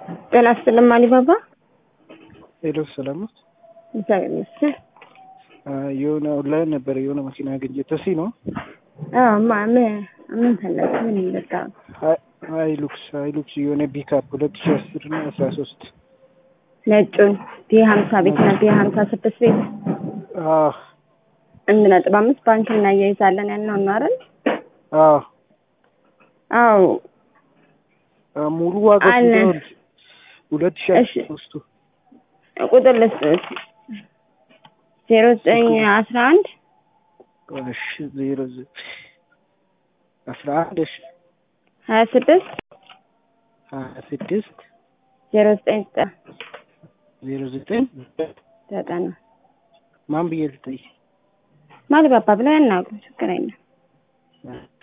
ጤና ይስጥልኝ አሊባባ። ሄሎ ሰላም ነው። እግዚአብሔር ይመስገን። የሆነ ኦንላይን ነበረ የሆነ መኪና ያገኘ ተሲ ነው። አዎ ማ ምን ምን ፈለግ ምን በቃ ሀይሉክስ ሀይሉክስ የሆነ ቢካፕ ሁለት ሺ አስር እና አስራ ሶስት ነጩን ቢ ሀምሳ ቤት እና ቢ ሀምሳ ስድስት ቤት አንድ ነጥብ አምስት ባንክ እናያይዛለን ያልነው ነው አይደል? አዎ ሙሉ ዋጋ አለ። ሁለት ሺ እሺ። አስራ ሶስቱ ቁጥር ልስጥህ ዜሮ ዘጠኝ አስራ አንድ እሺ ዜሮ ዘ- አስራ አንድ እሺ ሀያ ስድስት ሀያ ስድስት ዜሮ ዘጠኝ ዘጠና ዜሮ ዘጠኝ ዘጠና ማን ብዬ ልጠይቅ? ማሊባባ ብለው ያናግሩ ችግር የለም።